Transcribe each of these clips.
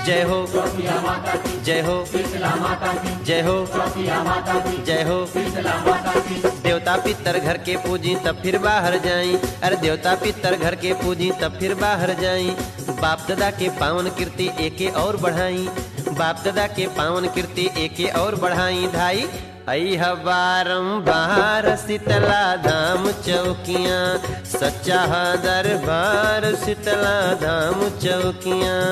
जय हो चौकिया माता की जय हो शीतला माता की जय हो चौकिया माता की जय हो शीतला माता की देवता पितर घर के पूजी तब फिर बाहर जाई अरे देवता पितर घर के पूजी तब फिर बाहर जाई बाप दादा के पावन कीर्ति एके और बढ़ाई बाप दादा के पावन कीर्ति एके और बढ़ाई धाई अह बारम्बार शीतला धाम चौकियाँ सच्चा दरबार शीतला धाम चौकियाँ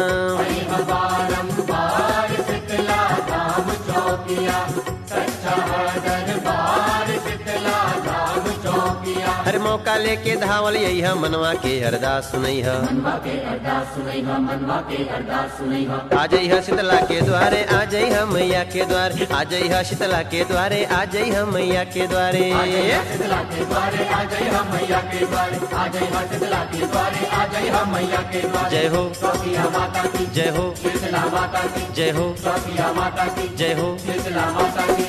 बारंबार शीतला धाम चौकिया सच्चा दरबार शीतला धाम चौकिया हर मौका लेके धावल यही मनवा के अरदास सुनई है मनवा के अरदास सुनई हा मनवा के अरदास सुनई हा आ जई है शीतला के द्वारे आ जई है मैया के द्वारे आ जई है शीतला के द्वारे आ जई है मैया के द्वारे आ जय हा शीतला के द्वारे आ जय हा मैया के द्वारे आ जय हा शीतला के द्वारे आ जय हा मैया के द्वारे जय हो चौकिया माता की जय हो शीतला माता की जय हो चौकिया माता की जय हो शीतला माता की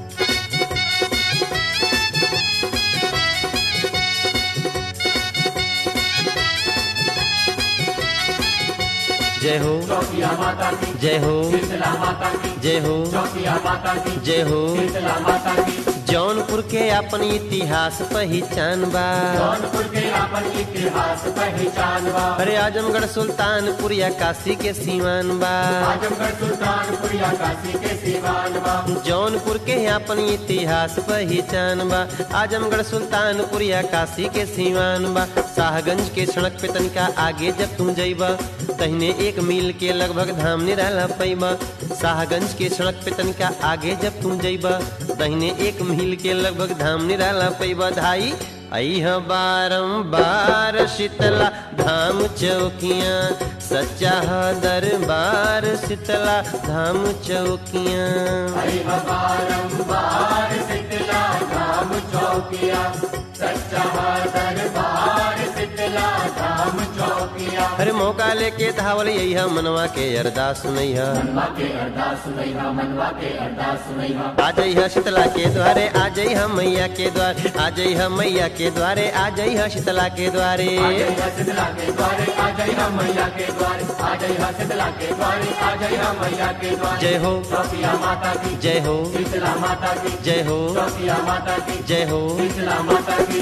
जय हो चौकिया माता की जय हो शीतला माता की जय हो चौकिया माता की जय हो शीतला माता की जौनपुर के अपन इतिहास पहचान बा जौनपुर के अपन इतिहास पहचान बा अरे आजमगढ़ सुल्तानपुर या काशी के सीमान बा आजमगढ़ सुल्तानपुर या काशी के सीवान बा जौनपुर के अपन इतिहास पहचान बा आजमगढ़ सुल्तानपुर या काशी के सीमान बा शाहगंज के सड़क पे तनिका आगे जब तुम जइबा तहने एक मील के लगभग धाम निराला पैबा शाहगंज के सड़क पे तनिका आगे जब तुम जइबा तहने एक मील के लगभग धाम निराला पैबा धाई अह बारम्बार शीतला धाम चौकियाँ सच्चा दरबार शीतला धाम चौकियाँ हरि बारंबार शीतला धाम चौकिया सच्चा दरबार शीतला धाम चौकिया अरे मौका लेके धावल यही मनवा के अरदास सुनई है मनवा के अरदास सुनई हा मनवा के अरदास सुनई हा आ जई है शीतला के द्वारे आ जई है मैया के द्वारे आ जई है मैया के द्वारे आ जई है शीतला के द्वारे आ जय हा शीतला के द्वारे आ जय हा मैया के द्वारे आ जय हा शीतला के द्वारे आ जय हा मैया के द्वारे जय हो चौकिया माता की जय हो शीतला माता की जय हो चौकिया माता की जय हो शीतला माता की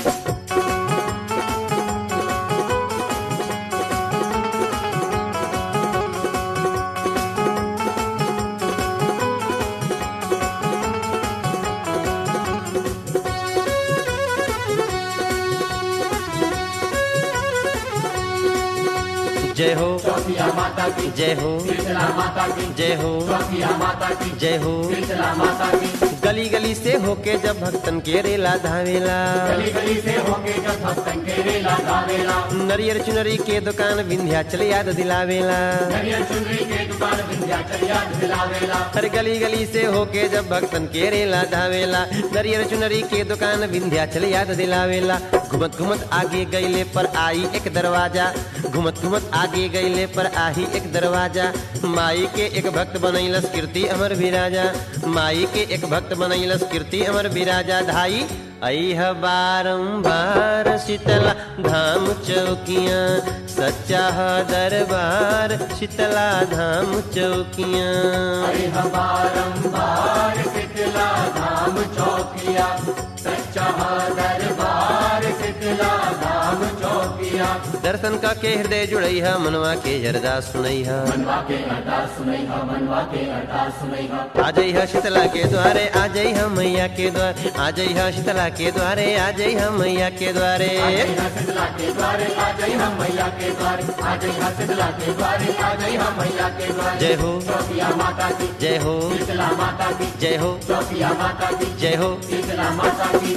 जय हो चौकिया माता की जय हो शीतला माता की जय हो चौकिया माता की जय हो शीतला माता की गली गली से होके जब भक्तन के रेला धावेला गली गली से होके जब भक्तन के रेला गावेला नरियर चुनरी के दुकान विंध्याचल याद दिलावेला नरियल चुनरी के दुकान विंध्याचल याद दिलावेला हर गली गली से होके जब भक्तन के रेला धावेला नरियर चुनरी के दुकान विंध्याचल याद दिलावेला घुमत घुमत आगे गईले पर आई एक दरवाजा घुमत घुमत आगे गईले पर आई एक दरवाजा माई के एक भक्त बनैलस कीर्ति अमर विराजा माई के एक भक्त बनैलस कीर्ति अमर विराजा धाई अह बारम्बार शीतला धाम चौकियाँ सच्चा दरबार शीतला धाम चौकियाँ हरि बारंबार शीतला धाम चौकिया सच्चा दरबार शीतला धाम चौकिया दर्शन का के हृदय जुड़ई है मनवा के अरदास सुनई है मनवा के अरदास सुनई हा मनवा के अरदास सुनई हा आ जई है शीतला के द्वारे आ जई है मैया के द्वारे आ जई है शीतला के द्वारे आ जई है मैया के द्वारे आ जय हा शीतला के द्वारे आ जय हम मैया के द्वारे आ जय हा शीतला के द्वारे आ जय हम मैया के द्वारे जय हो चौकिया माता की जय हो शीतला माता की जय हो चौकिया माता की जय हो शीतला माता की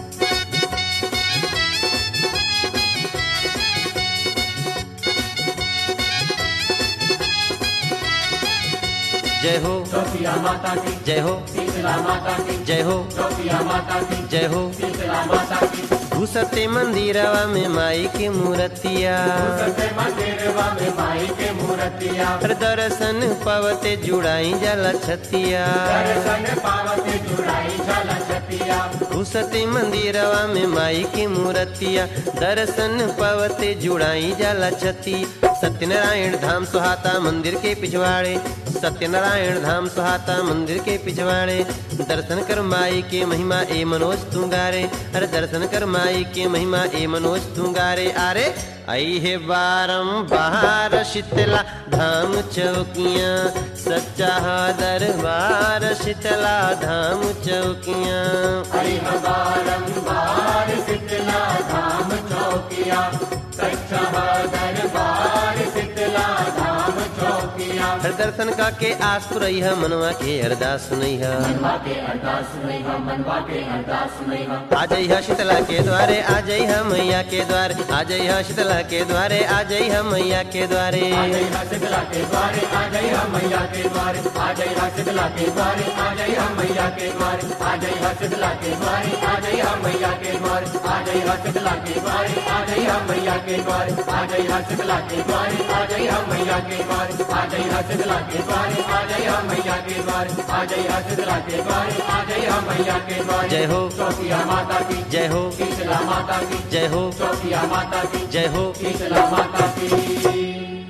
जय हो चौकिया माता की जय हो शीतला माता की जय हो चौकिया माता की जय हो शीतला माता की घुसते मंदिरवा में माई के मूर्तिया सत्य मंदिरवा में माई के मूर्तिया हर दर्शन पवते जुड़ाई जला छतिया दर्शन पावती जुड़ाई जल छतिया घुसते मंदिरवा में माई की मूर्तिया दर्शन पवते जुड़ाई जला छती सत्यनारायण धाम सुहाता मंदिर के पिछवाड़े सत्यनारायण धाम सुहाता मंदिर के पिछवाड़े दर्शन कर माई के महिमा ए मनोज तू गारे अरे दर्शन कर माई के महिमा ए मनोज तू गारे अरे आई है बारम्बार शीतला धाम चौकियाँ सच्चा दरबार शीतला धाम चौकियाँ हरि बारंबार शीतला धाम चौकिया सच्चा दरबार शीतला धाम चौकिया हर दर्शन का के आस पुरई है मनवा के अरदास सुनई है मनवा के अरदास सुनई हम मनवा के अरदास सुनई हम आ जई है शीतला के द्वारे आ जई है मैया के द्वारे आ जई है शीतला के द्वारे आ जई है मैया के द्वारे आ जई हा शीतला के द्वारे आ जई हा मैया के द्वारे आ जई हा शीतला के द्वारे आ जई हा मैया के द्वारे आ जई हा शीतला के द्वारे आ जई हा मैया के द्वारे आ जई हा शीतला के द्वारे आ जई हा मैया के द्वारे आ जई हा शीतला के द्वारे आ जई हा मैया के द्वारे आ जई हा शीतला के द्वारे आ जई हा मैया के द्वारे आ जई हा शीतला के द्वारे आ जई हा मैया के द्वारे जय हो चौकिया माता की जय हो शीतला माता की जय हो चौकिया माता की जय हो शीतला माता की